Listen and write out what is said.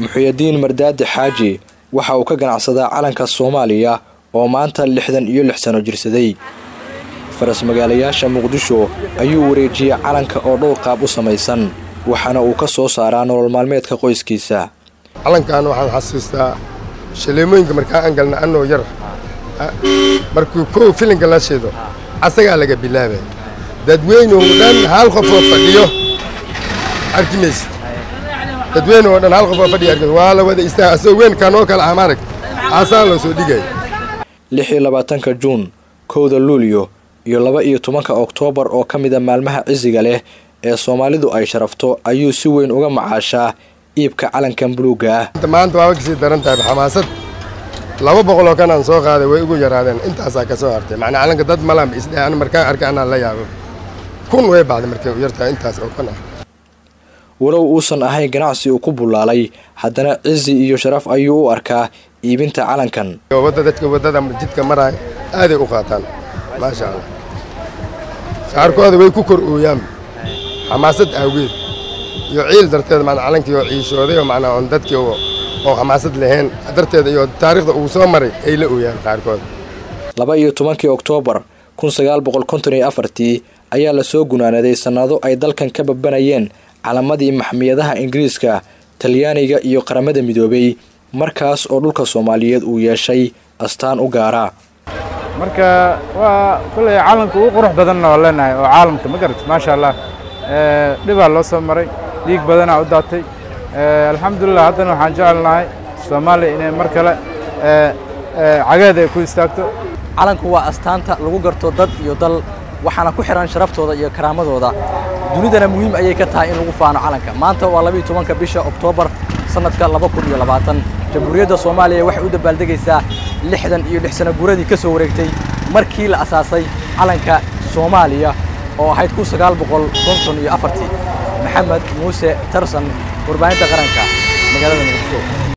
muxuyadiin mardaadi xaaji waxa uu ka ganacsadaa calanka soomaaliya oo maanta lixdan iyo lix sano jirsaday faras magaalayaasha muqdisho ayuu wareejiyey calanka oo dhowr qaab u samaysan waxaana uu ka soo saaraa nolol maalmeedka qoyskiisa calankan waxaan xasuustaa shaleemooyinka markaa aan galna annoo yar markuu kow filinka la shido asagaa laga bilaabay dadweyne oo dhan hal qof oo fadhiyo arki maysid dadweyne oo dhan hal qof oo fadhiyo arki waa la wada istaa asoo weyn kanoo kale ah maarag aasaa loo soo dhigay lix iyo labaatanka juun kowda luulyo iyo laba iyo tobanka oktoobar oo ka mida maalmaha cisiga leh ee soomaalidu ay sharafto ayuu si weyn uga macaashaa iibka calankan buluugga ah maanta waaba kasii daran tahay xamaasad laba boqol oo kan aan soo qaaday way ugu yaraadeen intaasaa ka soo hartay macnaa calanka dad malaanba isdheh an markaan arkay anaa la yaabo kun way bacday markay u yartahay intaas oo kan ah walow uusan ahayn ganacsi uu ku bullaalay haddana cizi iyo sharaf ayuu u arkaa iibinta calankan wadda dadka waddada jidka maraaya aaday u qaataan maasha allah qaarkooda way ku kor ooyaan xamaasad aageed iyo ciil darteed macnaa calankii oo ciishooday oo macnaa oon dadkii oo xamaasad lahayn darteeda iyo taariikhda uu soo maray ay la ooyaan qaarkood laba iyo tobankii oktoobar kun sagaal boqol konton iyo afartii ayaa lasoo gunaanaday sannado ay dalkan ka babanayeen calamadii maxmiyadaha ingiriiska talyaaniga iyo qaramada midoobay markaas oo dhulka soomaaliyeed uu yeeshay astaan u gaara marka waa kulley calanka ugu qurux badanna oo leenahay oo caalamka ma garat maasha allah dhibaa loo soo maray dhiig badanaa u daatay alxamdulilah haddana waxaan jecelnahay soomaaliya inay mar kale cageed ay ku istaagto calanku waa astaanta lagu garto dad iyo dal waxaana ku xihan sharaftooda iyo karaamadooda dunidana muhiim ayay ka tahay in lagu faano calanka maanta waa labiiyo tobanka bisha oktoobar sannadka laba kun iyo labaatan jamhuuriyadda soomaaliya waxay u dabaaldegaysaa lixdan iyo lix sano guuradii ka soo wareegtay markii la asaasay calanka soomaaliya oo ahayd kun sagaal boqol konton iyo afartii maxamed muuse tarsan warbaahinta qaranka magaalada muqdisho